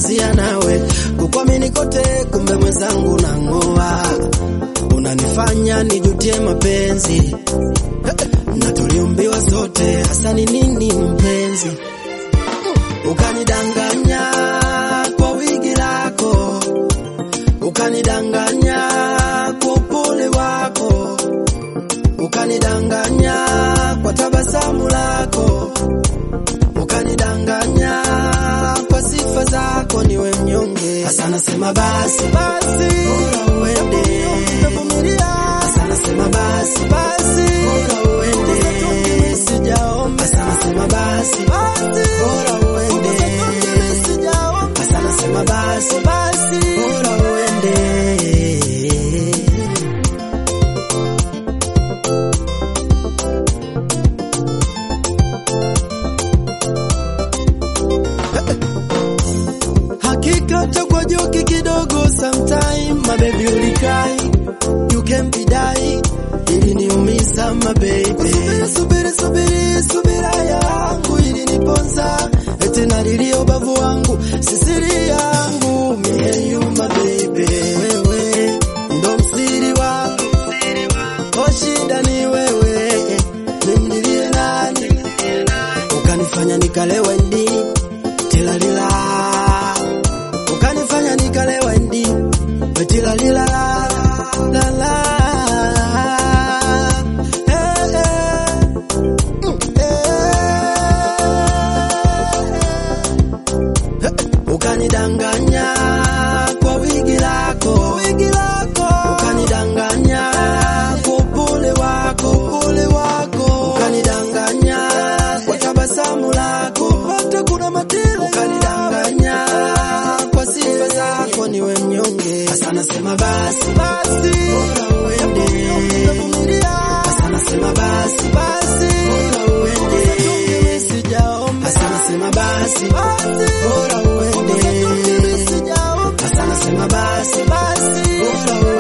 kumalizia nawe, kukwamini kote, kumbe mwenzangu nang'oa, unanifanya nijutie mapenzi na tuliumbiwa sote, hasa ni nini mpenzi? Ukanidanganya kwa wigi lako, ukanidanganya kwa upole wako, ukanidanganya kwa tabasamu lako, ukanidanganya kwa sifa zako, niwe mnyonge. Hasa nasema basi basi, bora uende, hasa nasema basi basi, bora uende, sijaomba. Hasa nasema basi basi, bora uende, hasa nasema basi basi, bora uende. Hakika utakuwa joki kidogo sometime, my baby ulikai, you can be die, iliniumiza my baby. Subiri, subiri, subiri, subira yangu iliniponza, eti nalilia ubavu wangu, sisiri yangu, me and you my baby. Wewe ndo msiri wangu, o shida ni wewe, nimlilie nani? Ukanifanya nikalewa ndi tilalila ukanifanya nikalewa ndi tilalila la la Eh, eh. Mm, eh. Eh, ukanidanganya kwa wigi lako wigi lako ukanidanganya kwa upole wako upole wako ukanidanganya kwa tabasamu lako hata kuna matendo ukanidanganya kwa sifa zako niwe mnyonge hasa nasema basi basi bora uende hasa nasema basi basi bora uende sijaomba hasa nasema basi basi bora uende hasa nasema basi basi bora uende